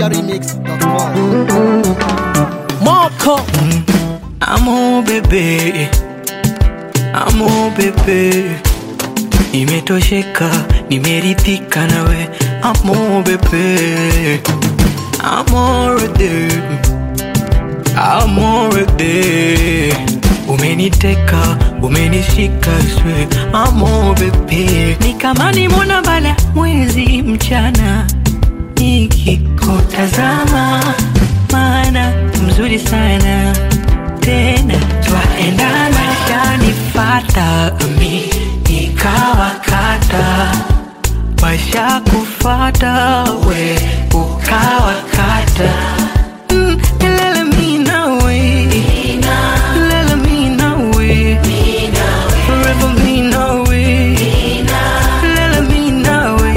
NigerRemix.com. Moko Amo bebe, amo bebe, nimetosheka, nimeridhika nawe, amo bebe, amorede, amorede, umeniteka, umenishika swe, amo bebe, ni kama nimona bala mwezi mchana nikikutazama, maana mzuri sana tena twaendana, shanifata mi nikawakata, washa kufata we ukawakata Mm, lele mi nawe, lele mi nawe, forever mi nawe, lele mi nawe.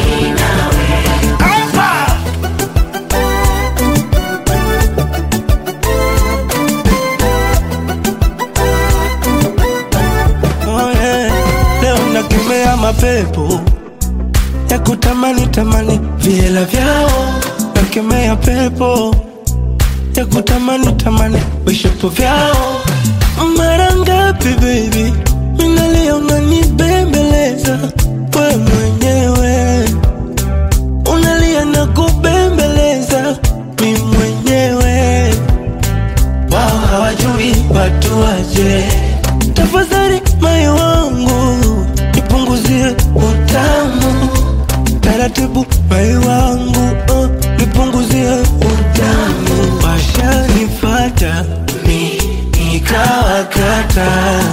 Oh, yeah. Leo nakemea mapepo ya kutamani tamani viela vyao, nakemea pepo ya kutamani tamani vishapo vyao. Mara ngapi baby minalia unanibembeleza we mwenyewe unalia na kubembeleza mi mwenyewe wao hawajui watu waje. Tafadhali moyo wangu nipunguzie utamu taratibu, moyo wangu oh, nipunguzie utamu. Washanifata mi nikawakata,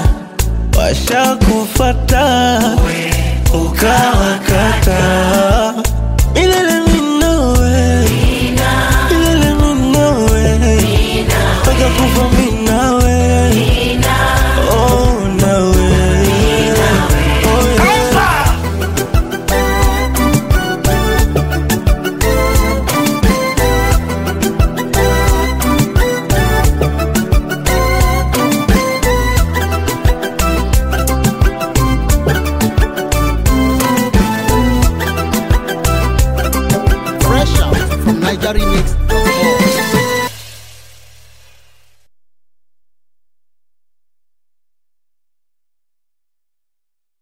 washakufata ukawakata. Milele minowe, milele minowe, mpaka kufa minawe Oh, nawe. Oh, yeah. Fresh out from NigerRemix.com.